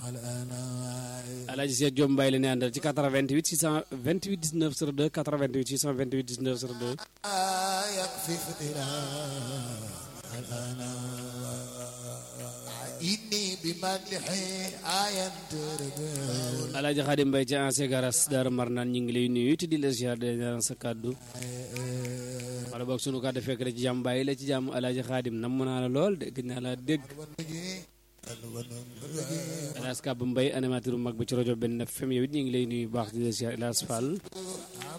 Alaaji Seex Jom Mbaye la ne àndal ci 88 628 19 02 88 628 19 02 Alaaji Xaadim Mbaye ci ancien garas Daaru Marnaan ñu ngi lay nuyu te di la ziar de ñaan sa kàddu wala boog sunu kàddu fekk la ci jàmm bàyyi la ci jàmm Alaaji Xaadim namm naa la lool dégg naa la dégg Elas Kab Mbaye animateur bu mag ba ci rajo benn FM yow it ñu ngi lay nuyu bu baax di la ziar Elas Fall